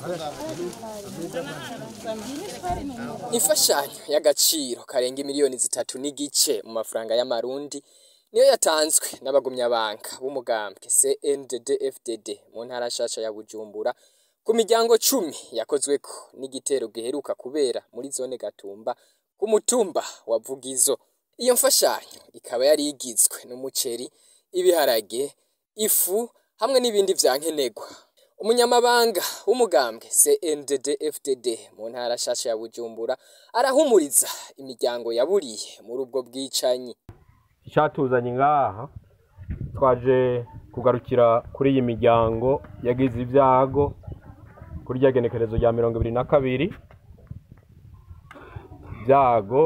imfashanyo y'agaciro karenga miliyoni zitatu n'igice mu mafaranga y'amarundi niyo yatanzwe n'abagumyabanga b'umugambwe CNDD-FDD mu ntara nshasha ya Bujumbura ku miryango cumi yakozweko n'igitero giheruka kubera muri zone Gatumba ku mutumba wa Vugizo iyo mfashanyo ikaba yari igizwe n'umuceri ibiharage ifu hamwe n'ibindi vyankenerwa umunyamabanga w'umugambwe CNDD-FDD mu ntara nshasha ya Bujumbura arahumuriza imiryango yaburiye muri ubwo bwicanyi icyatuzanye ngaha twaje kugarukira kuri iyi miryango yagize ibyago kuri rya genekerezo rya mirongo ibiri na kabiri ibyago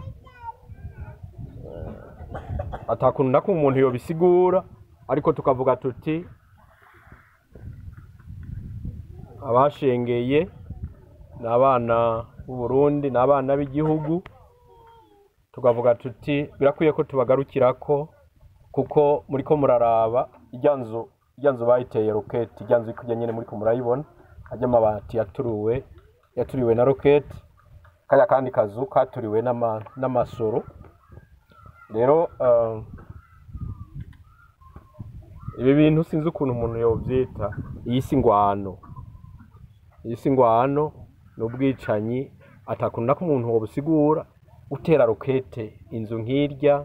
atakuntu na kumwe umuntu yobisigura ariko tukavuga tuti abashengeye ni abana b'u Burundi ni abana b'igihugu tukavuga tuti birakwiye ko tubagarukirako kuko muri ko muraraba irya nzu irya nzu bayiteye roketi irya nzu ikujya nyine muri ko murayibona ajya amabati yaturuwe yaturiwe na roketi kaya kandi kazu katuriwe n'ama- n'amasoro rero eh, ibi bintu sinzi ukuntu umuntu yobyita iyi si ngwano iyi si ngwano ni ubwicanyi atakunda ko umuntu wobusigura gutera rokete inzu nk'irya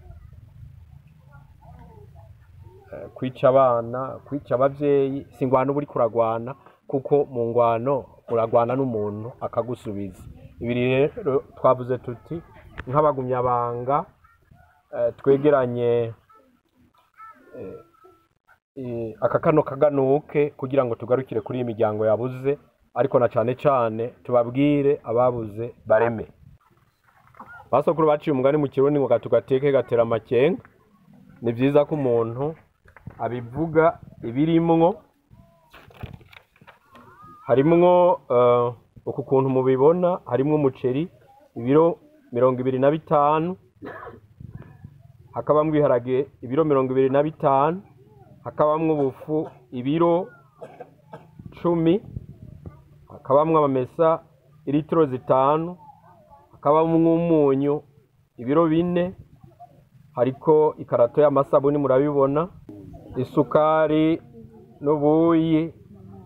eh, kwica abana kwica abavyeyi si ngwano uba uriko uragwana kuko mu ngwano uragwana n'umuntu akagusubiza ibi rero twavuze tuti nk'abagumyabanga eh, twegeranye eh, eh, aka kano kaganuke kugira ngo tugarukire kuri iyi miryango yabuze ariko na cane cane tubabwire ababuze bareme basokuru baciye umugani mu kirundi ngo gatugateke gatera amakenga ni vyiza ko umuntu abivuga ibirimwo harimwo eh, uku kuntu mubibona harimwo umuceri ibiro mirongo ibiri na bitanu hakabamwo ibiharage ibiro mirongo ibiri na bitanu hakabamwo ubufu ibiro cumi hakabamwo amamesa ilitiro zitanu hakabamwo umunyu ibiro bine hariko ikarato y'amasabuni murabibona isukari n'ubuyi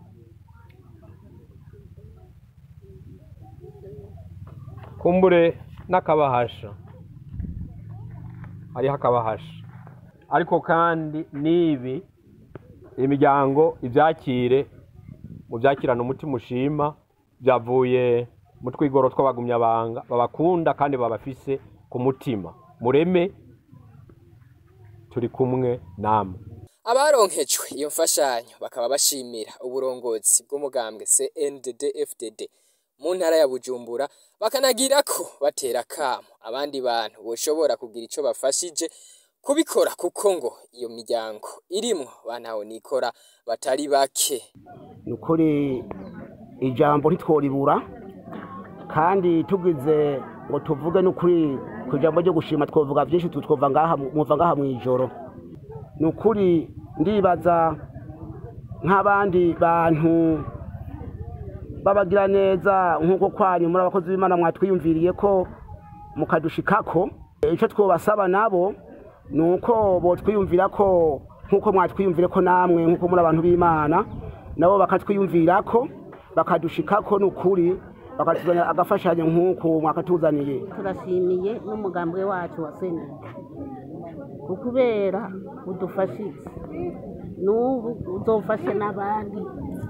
kumbure n'akabahasha hariho akabahasha ariko kandi n'ibi imiryango ibyakire mu byakirana umutima ushima byavuye mu twigoro tw'abagumyabanga babakunda kandi babafise ku mutima mureme turi kumwe namwe abaronkejwe iyo mfashanyo bakaba bashimira uburongozi bw'umugambwe CNDD-FDD mu ntara ya Bujumbura bakanagira ko batera kamo abandi bantu boshobora kugira ico bafashije kubikora kuko ngo iyo miryango irimwo bantaho nikora batari bake ni ukuri ijambo ntitworibura kandi tugize ngo tuvuge n'ukuri ku ijambo ryo gushima twavuga byinshi twumva ngaha mwumva ngaha mu ijoro ni ukuri ndibaza nk'abandi bantu babagira neza nk'uko kwanyu muri abakozi b'imana mwatwiyumviriye ko mukadushikako icyo twabasaba nabo ni uko botwiyumvira ko nk'uko mwatwiyumvire ko namwe nk'uko muri abantu b'imana nabo bakatwiyumvira ko bakadushikako ni ukuri bakatuzanira agafashanyo nk'uko mwakatuzaniye turashimiye n'umugambwe wacu wa seneri ukubera udufashije n'ubu uzofashe n'abandi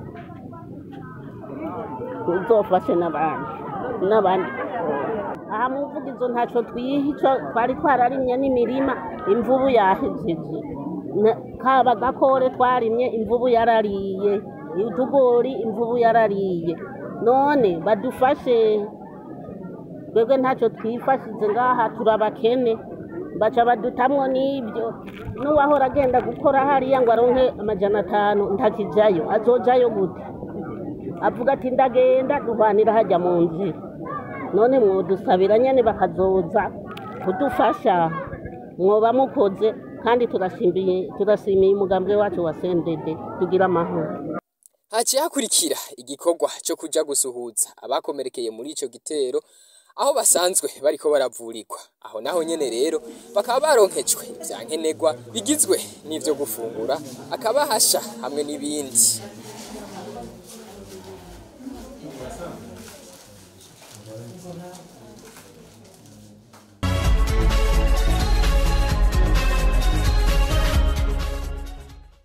uzofashe n'abandi n'abandi aha mu mvugizo ntacyo twiha icyo twari twararimye n'imirima imvubu yahejeje Na- kaba gakore twarimye imvubu yarariye utugori imvubu yarariye none badufashe twebwe ntacyo twifashize ngaha turabakene baca badutamwo n'ibyo n'uwahora agenda gukora hariya ngo aronke amajana atanu ntakijayo azojayo gute avuga ati ndagenda duhwanira hajya mu nzira none mwodusabira nyene bakazoza kudufasha mwoba mukoze kandi turashimiye turashimiye umugambwe wacu wa sendede tugira amahoro haciye hakurikira igikorwa co kuja gusuhuza abakomerekeye muri ico gitero aho basanzwe bariko baravurirwa aho naho nyene rero bakaba baronkejwe ivya nkenerwa bigizwe n'ivyo gufungura akabahasha hamwe n'ibindi